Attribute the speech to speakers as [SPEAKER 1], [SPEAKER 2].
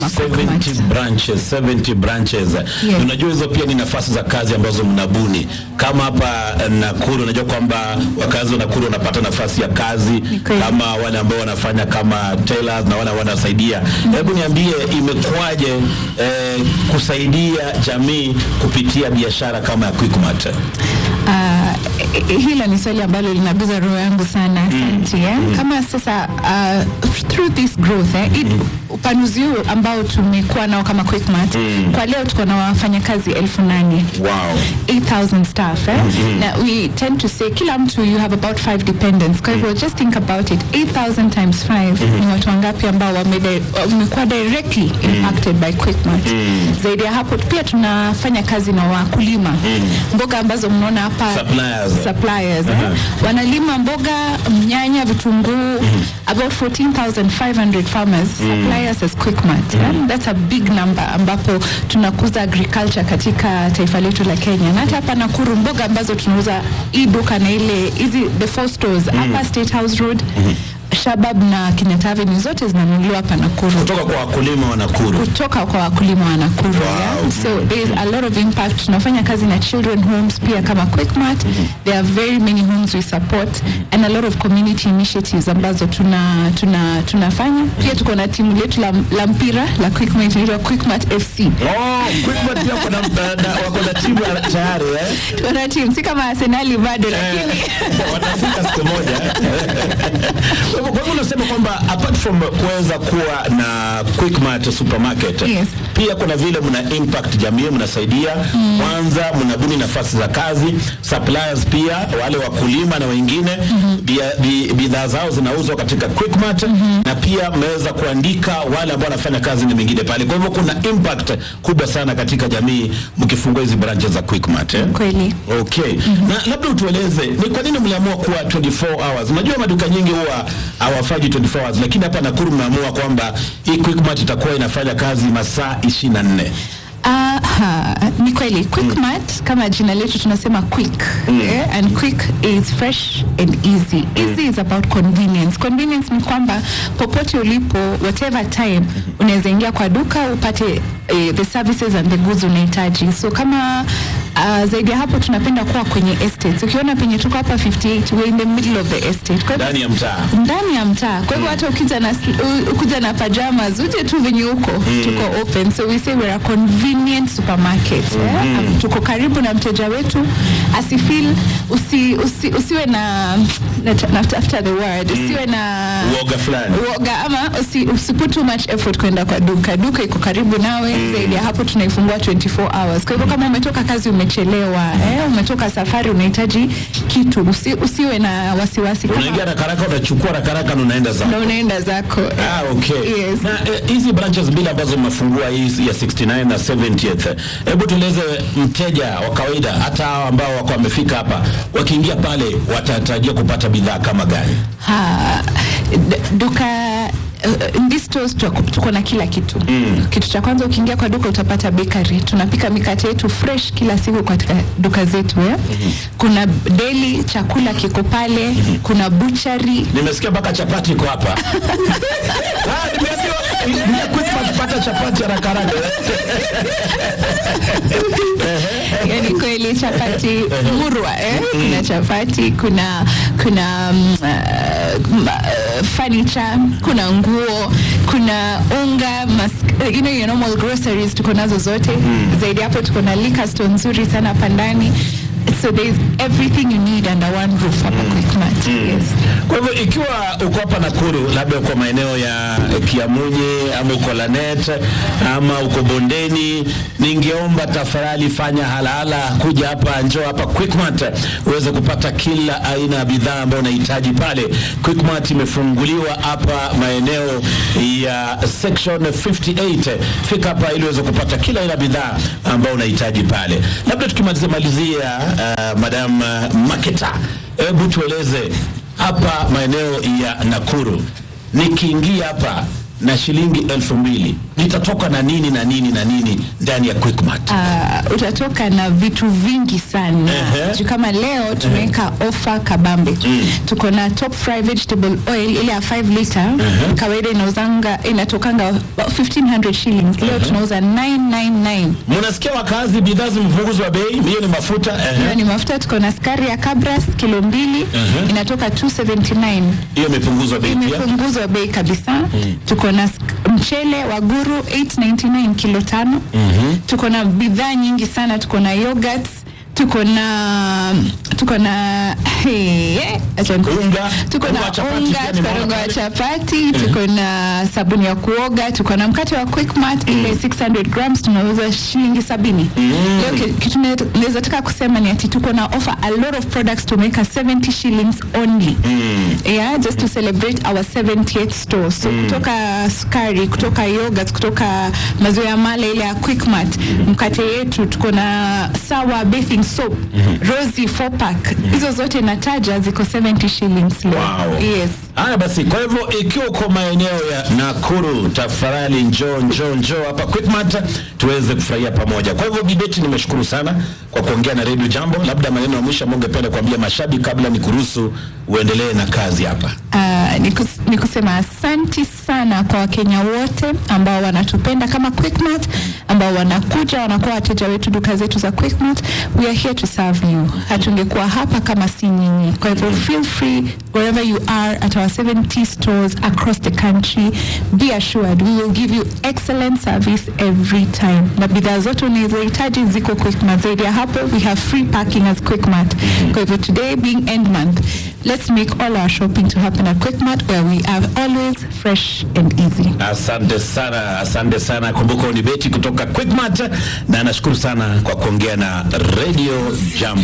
[SPEAKER 1] 70 branches 70 branches
[SPEAKER 2] Yes.
[SPEAKER 1] unajua hizo pia ni nafasi za kazi ambazo mnabuni kama hapa eh, Nakuru unajua kwamba wakazi wa Nakuru wanapata nafasi ya kazi
[SPEAKER 2] kweli.
[SPEAKER 1] kama wale ambao wanafanya kama tailors na wale wanasaidia hebu niambie imekuwaje eh, kusaidia jamii kupitia biashara kama ya Quickmart
[SPEAKER 2] Ah, eh, hilo ni swali ambalo linaguza roho yangu sana asante eh? kama sasa uh, through this growth eh, it, upanuzi huu ambao tumekuwa nao kama Quickmart kwa leo tuko na wafanyakazi elfu nane
[SPEAKER 1] wow
[SPEAKER 2] 8000 staff eh? na we tend to say kila mtu you have about five dependents kwa hivyo just think about it 8000 times 5 ni watu wangapi ambao wame- wamekuwa directly impacted by Quickmart zaidi ya hapo pia tunafanya kazi na wakulima mboga ambazo mnaona hapa
[SPEAKER 1] Suppliers.
[SPEAKER 2] suppliers eh? wanalima mboga nyanya vitunguu about 14500 farmers suppliers as Quickmart eh? that's a big number ambapo tunakuza agriculture katika taifa letu la Kenya na hata hapa Nakuru mboga ambazo tunauza hii duka na ile hizi the four stores hapa State House Road Shabab na Kenyatta Avenue zote zinanunuliwa hapa Nakuru
[SPEAKER 1] kutoka kwa wakulima wa Nakuru
[SPEAKER 2] kutoka kwa wakulima wa Nakuru yeah? so there is a lot of impact tunafanya kazi na children homes pia kama Quickmart there are very many homes we support and a lot of community initiatives ambazo tuna, tuna, tunafanya pia tuko na timu letu la, la mpira la Quickmart inaitwa Quickmart FC
[SPEAKER 1] Oh, Quickmart pia wako na- na- na- wako na timu ya- tayari eh?
[SPEAKER 2] tuko na timu si kama Arsenali bado lakini
[SPEAKER 1] watafika siku moja. Kwa hivyo- kwa hivyo unasema kwamba apart from kuweza kuwa na Quickmart supermarket
[SPEAKER 2] Yes.
[SPEAKER 1] pia kuna vile mna impact jamii, mnasaidia kwanza, mnabuni nafasi za kazi, suppliers pia wale wakulima na wengine bia- bi- bidhaa zao zinauzwa katika Quickmart na pia mmeweza kuandika wale ambao wanafanya kazi na mengine pale. Kwa hivyo kuna impact kubwa sana katika jamii mkifungua hizi branches za Quickmart eh?
[SPEAKER 2] kweli
[SPEAKER 1] Okay. Na labda utueleze ni kwa nini mliamua kuwa 24 hours? Unajua maduka nyingi huwa hawafanyi 24 hours, lakini hapa Nakuru mmeamua kwamba hii Quickmart itakuwa inafanya kazi masaa 24.
[SPEAKER 2] Aha, ni kweli Quickmart kama jina letu tunasema quick yeah? and quick is fresh and easy easy is about convenience convenience ni kwamba popote ulipo whatever time unaweza ingia kwa duka upate eh, the services and the goods unahitaji so kama uh, zaidi ya hapo tunapenda kuwa kwenye estates ukiona penye tuko hapa 58 we're in the middle of the estate kwa hivyo
[SPEAKER 1] Ndani ya mtaa.
[SPEAKER 2] ndani ya mtaa kwa hivyo hata ukija na sl- u- ukija na pajamas uje tu venye huko tuko open so we say we're a convenient supermarket eh? Um, tuko karibu na mteja wetu asifeel usi, usi, usiwe na nat- natafuta the word usiwe na
[SPEAKER 1] Uoga fulani.
[SPEAKER 2] uoga ama usi, usi put too much effort kwenda kwa duka duka iko karibu nawe zaidi ya hapo tunaifungua 24 hours kwa hivyo kama umetoka kazi umechelewa eh? umetoka safari unahitaji kitu usi, usiwe na wasiwasi kama-
[SPEAKER 1] Unaingia haraka haraka unachukua haraka haraka na unaenda zako.
[SPEAKER 2] na unaenda zako
[SPEAKER 1] Ah, okay.
[SPEAKER 2] Yes.
[SPEAKER 1] Na eh, hizi branches mbili ambazo mmefungua hii ya 69 na 70th. Hebu tueleze mteja wa kawaida hata hao ambao wako wamefika hapa wakiingia pale watatarajia kupata bidhaa kama gani?
[SPEAKER 2] ha, d- duka uh, in these stores tuko tuko na kila kitu mm. kitu cha kwanza ukiingia kwa duka utapata bakery tunapika mikate yetu fresh kila siku katika duka zetu ya? Mm-hmm. kuna daily chakula kiko pale mm-hmm. kuna butchery
[SPEAKER 1] Nimesikia mpaka chapati iko hapa. Ah, nimeambiwa ni Quickmart pata chapati haraka haraka.
[SPEAKER 2] yani kweli chapati murwa eh? kuna chapati kuna kuna mm, uh, m- uh, furniture kuna nguo kuna unga mas, you know, your normal groceries tuko nazo zote zaidi hapo tuko na liquor store nzuri sana hapa ndani so there is everything you need under one roof hapa Quickmart yes
[SPEAKER 1] Kwa hivyo ikiwa uko hapa Nakuru, labda uko maeneo ya Kiamunye ama uko Lanet ama uko Bondeni, ningeomba tafadhali fanya halala kuja hapa, njoo hapa Quickmart uweze kupata kila aina ya bidhaa ambayo unahitaji pale. Quickmart imefunguliwa hapa maeneo ya section 58. Fika hapa ili uweze kupata kila aina ya bidhaa ambayo unahitaji pale. Labda tukimalizia malizia, uh, Madam uh, Maketa, hebu tueleze hapa maeneo ya Nakuru, nikiingia hapa na shilingi elfu mbili nitatoka na nini na nini na nini ndani ya Quickmart?
[SPEAKER 2] Uh, utatoka na vitu vingi sana
[SPEAKER 1] Ehe.
[SPEAKER 2] juu kama leo tumeweka ofa kabambe tuko na top fry vegetable oil ile ya 5 liter kawaida inauzanga inatokanga about 1500 shillings leo tunauza 999
[SPEAKER 1] Mnasikia wakazi, bidhaa zimepunguzwa bei, hiyo ni mafuta
[SPEAKER 2] hiyo
[SPEAKER 1] ehe.
[SPEAKER 2] ni mafuta tuko na sukari ya cabras kilo mbili inatoka 279
[SPEAKER 1] hiyo imepunguzwa bei pia.
[SPEAKER 2] imepunguzwa bei kabisa tuko na sk- mchele wa guru 899 kilo tano tuko na bidhaa nyingi sana tuko na yogurt tuko na tuko na hey, acha niku-
[SPEAKER 1] Unga,
[SPEAKER 2] tuko
[SPEAKER 1] unga
[SPEAKER 2] na
[SPEAKER 1] wa chapati
[SPEAKER 2] unga
[SPEAKER 1] pia
[SPEAKER 2] tuko
[SPEAKER 1] nimeona
[SPEAKER 2] na unga wa
[SPEAKER 1] pale.
[SPEAKER 2] chapati tuko na sabuni ya kuoga tuko na mkate wa quickmart ile 600 grams tunauza shilingi sabini leo ki- kitu ne- naweza taka kusema ni ati tuko na offer a lot of products tumeweka 70 shillings only yeah just to celebrate our 70th store so kutoka sukari kutoka yogurt kutoka maziwa ya mala ile ya quickmart mkate yetu tuko na sawa bathing soap rosy 4 pack hizo zote nataja ziko 70 shillings leo
[SPEAKER 1] Wow.
[SPEAKER 2] yes
[SPEAKER 1] Haya basi, kwa hivyo ikiwa uko maeneo ya Nakuru, tafadhali njoo njoo njoo hapa Quickmart tuweze kufurahia pamoja. Kwa hivyo Bibeti, nimeshukuru sana kwa kuongea na Radio Jambo. Labda maneno ya mwisho ambayo ungependa kuambia mashabiki kabla nikuruhusu uendelee na kazi hapa.
[SPEAKER 2] Uh, ni, kus, ni kusema asanti sana kwa wakenya wote ambao wanatupenda kama Quickmart, ambao wanakuja wanakuwa wateja wetu duka zetu za Quickmart. We are here to serve you. Hatungekuwa hapa kama si nyinyi. Kwa hivyo feel free wherever you are at our 70 stores across the country. Be assured we will give you excellent service every time. Na bidhaa zote unazohitaji ziko Quickmart. Zaidi ya hapo we have free parking as Quickmart. Kwa hivyo today being end month, let's make all our shopping to happen at Quickmart where we are always fresh and easy.
[SPEAKER 1] Asante sana, asante sana. Kumbuka ni Beti kutoka Quickmart, na nashukuru sana kwa kuongea na Radio Jambo.